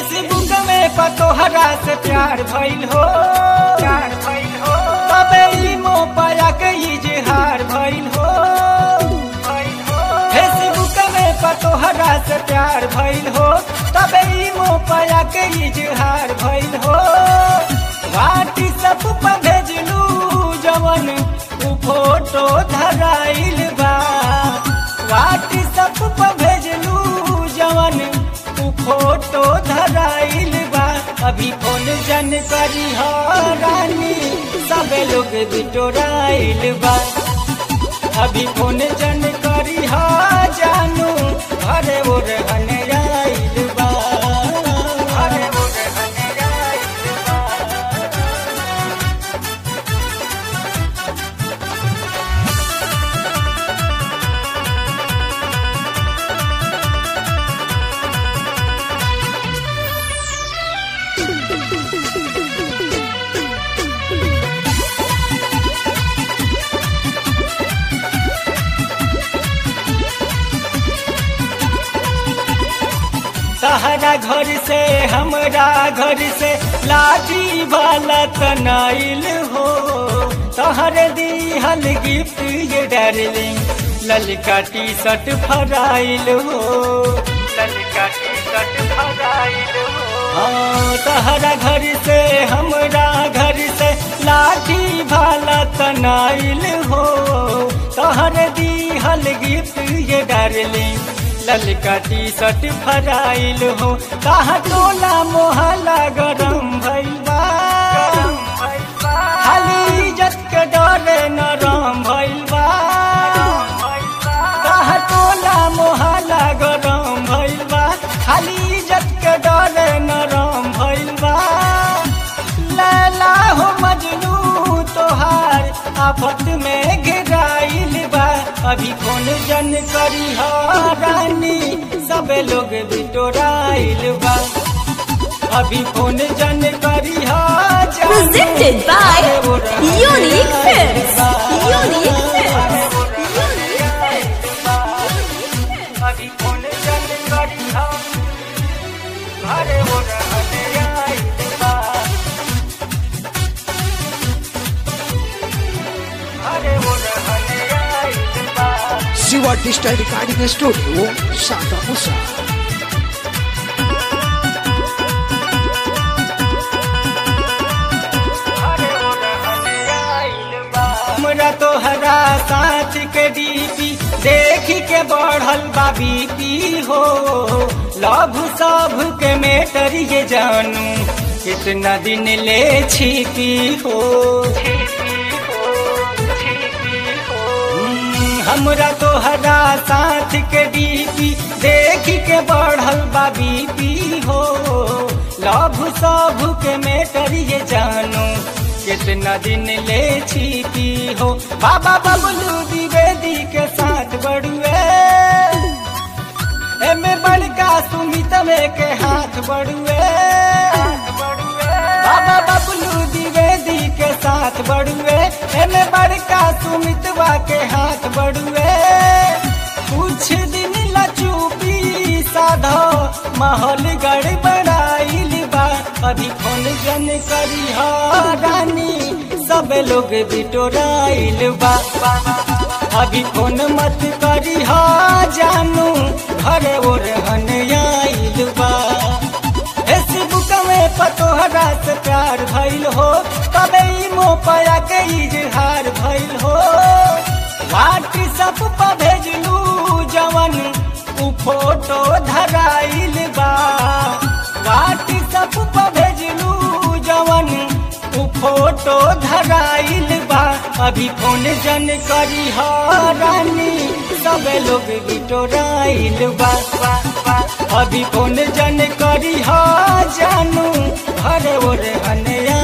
Facebook में पतोहरा से प्यार भइल हो प्यार भइल हो तबे ई मोबाइल के इजहार भइल हो भइल हो फेसबुक में पतोहरा से प्यार भइल हो तबे ई मोबाइल के इजहार भइल हो व्हाट्सएप पर भेजलू जवन उ फोटो धराइल बा व्हाट्सएप पर भेजलू जवन उ फोटो धराइल बा अभी फोन जन करी हो रानी सबे लोग बिटोराइल बा अभी फोन जन करी हो जानू घरे ओर हनराइल बा घरे ओर हनराइल बा तहरा घर से हमरा घर से लाठी वाला तनाइल हो तहरे दिहल गिफ्ट ये डार्लिंग ललका टी शर्ट फराइल हो ललका टी शर्ट फराइल हो हाँ तहरा घर से हमरा घर से लाठी वाला तनाइल हो तहरे दिहल गिफ्ट ये डार्लिंग ललका टी शर्ट फराइल हो कहा टोला मोहल्ला गरम भइल बा खाली इज्जत के डरे नरम भइल बा कहा टोला मोहल्ला गरम भइल बा खाली इज्जत के डरे नरम भइल बा लैला हो मजनू तोहार आफत में गिराइल बा अभी कौन जन करी हो रानी सबे लोग बिटोराइल बा अभी कौन जन करी हो जानू, Presented by अरे वो रहा Unique Films. बा। Unique Films. अरे वो रहा बा। अभी कौन जन करी हो अरे वो रहा बा। अरे वो रहा बा। शिवा डिजिटल रिकॉर्डिंग स्टूडियो शाखा मुसा हमरा तोहरा साथ के डीपी देख के बढ़ल बा बीपी हो लभ सब के मेटर ये जानू कितना दिन ले छिपी हो हम्म, हमरा तोहरा साथ के डीपी देख के बढ़ल बा बीपी हो लभ सब के मेटर ये जानू कितना दिन ले छिपी हो बाबा बबलू द्विवेदी के साथ बड़ुए एमे बड़का सुमित में के हाथ बड़ुए बाबा बबलू द्विवेदी के साथ बड़ुए एमे बड़का सुमितवा के हाथ बड़ुए कुछ दिन लचूपी साधो माहौल गड़बड़ाइल बा अभी फोन जन करी हो रानी सब लोग बिटोराइल बा अभी फोन मत करी हो जानू घर ओर हन आइल बा फेसबुक में पतोहरा से प्यार भइल हो तबे ई मोपया के इजहार भइल हो व्हाट्सएप पर भेजलू जवन उ फोटो धराइल बा व्हाट्सएप पर भेजलू जवन उ फोटो धराइल बा अभी फोन जन करी हो रानी सब लोग बिटोराइल बा अभी फोन जन करी हो जानू घर ओर हन